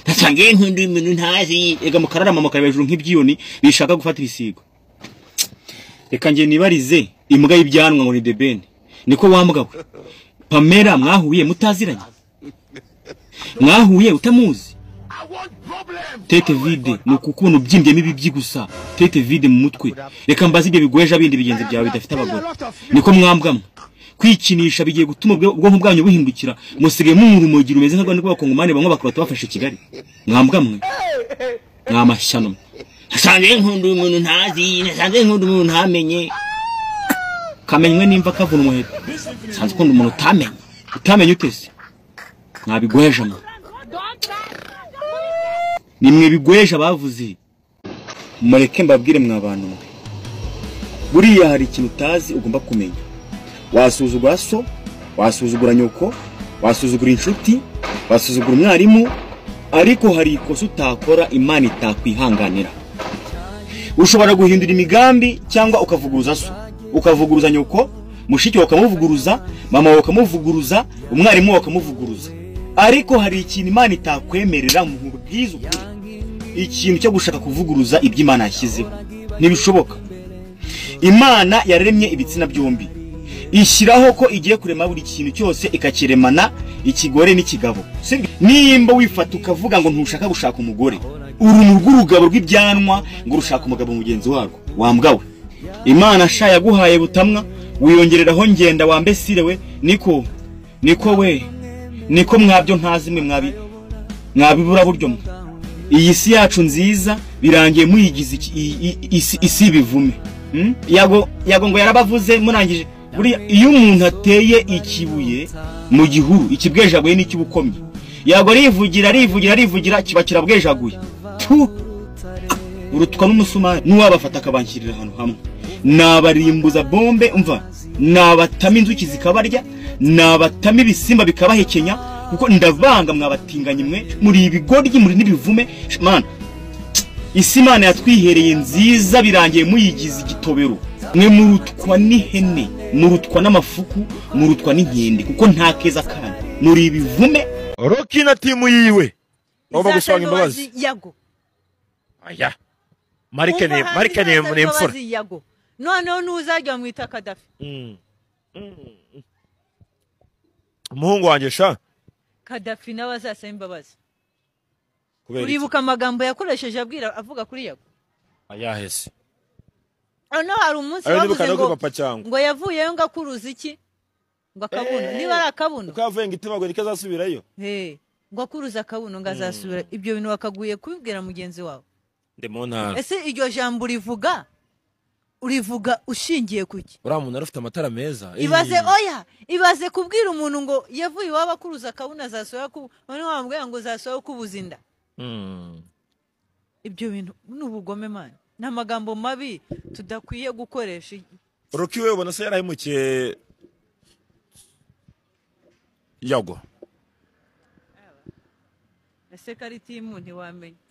nsangiye nkunda ibintu ntazi ega mukararama mukareba hejuru nk'ibyiyoni bishaka gufata ibisigo reka njye nibarize imbwa y'ibyanwa ngo ni debeni niko wambwa we pamera mwahuye mutaziranye mwahuye utamuzi tete vide ni ukukubona ubyimbyemo ibibyi gusa tete vide mu mutwe reka mbaze ibyo bigojeje abindi bigenzi byawe bidafite abagore niko mwambwamwe kwikinisha bigiye gutuma ubwonko bwanyu buhindukira musigaye mwumva umugiro umeze nka rwanda rw'abakongomani bamwe bakarota bafashe kigali mwambwamwe mwamashyano nasanze nkunda umuntu ntazi nasanze nkunda umuntu ntamenye kamenywe nimba kavuna umuheto nsanze ukunda umuntu utamenye utamenye utese mwabigojeje mwe nimwe bigojeje abavuze mureke mbabwire mwabantu mwe buriya hari ikintu utazi ugomba kumenya wasuzugura so wasuzugura nyoko wasuzugura inshuti wasuzugura umwarimu ariko hari ikosa utakora imana itakwihanganira ushobora guhindura imigambi cyangwa ukavuguruza so ukavuguruza nyoko mushiki wawe ukamuvuguruza mama wawe ukamuvuguruza umwarimu wawe ukamuvuguruza ariko hari ikintu imana itakwemerera mu bwiza ukuri ikintu cyo gushaka kuvuguruza ibyo imana yashyizeho ntibishoboka imana yaremye ibitsina byombi ishyiraho ko igiye kurema buri kintu cyose ikakiremana ikigore n'ikigabo nimba wifata ukavuga ngo ntushaka gushaka umugore urumu rw'urugabo rw'ibyanwa ngo rushaka umugabo mugenzi warwo wambwawe imana sha yaguhaye butamwa wiyongereraho ngenda wambesire we niko niko we niko mwabyo ntazi mwe mwabi mwabibura buryo mwe iyi si yacu nziza birangiye muyigize isi ibivume yago ngo yarabavuze murangije buriya iyo umuntu ateye ikibuye mu gihuru ikibwejaguye n'icy'ubukomye yagwa arivugira arivugira arivugira kiba kirabwejaguye urutwa n'umusumari n'uwabafata akabanshyirira ahantu hamwe nabarimbuza bombe mva nabatama inzuki zikabarya nabatama ibisimba bikabahekenya kuko ndavanga mwabatinganye mwe muri ibigoryi muri n'ibivume mana isi imana yatwihereye nziza birangiye muyigize igitobero mwe murutwa n'ihene murutwa n'amafuku murutwa n'inkende kuko nta keza kandi muri ibivume roki na timu yiwe bagomba gusanga imbabazi yago aya marike ni marike ni ni imfura yago noneho ntuzajya mwita kadafi Mm. Mm. umuhungu wanjye sha kadafi nawe azasaba imbabazi kubera iki uribuka amagambo yakoresheje abwira avuga kuri yago ayahese noneho hari umunsi ayo nibuka bavuze no ngo papa cyangwa ngo yavuyeyo ngo akuruza iki ngo akabuno Eh. niba ari akabuno uko yavuye ngo itemagwe niko azasubirayo Hey, ngo akuruza akabuno ngo azasubira ibyo bintu wakaguye kubibwira mugenzi wawe ndi mu ntara ese iryo jambo urivuga urivuga ushingiye ku ki uriya muntu arafite amatara meza ibaze Eh. oya ibaze kubwira umuntu ngo yavuye iwabo akuruza akabuna zasohoye ku noneho wamubwira ngo zasohoye ukubuza inda Mm. ibyo bintu ni ubugome mani ni amagambo mabi tudakwiye gukoresha roki we ubona se yarahemukiye yago ese karitimu ntiwamenya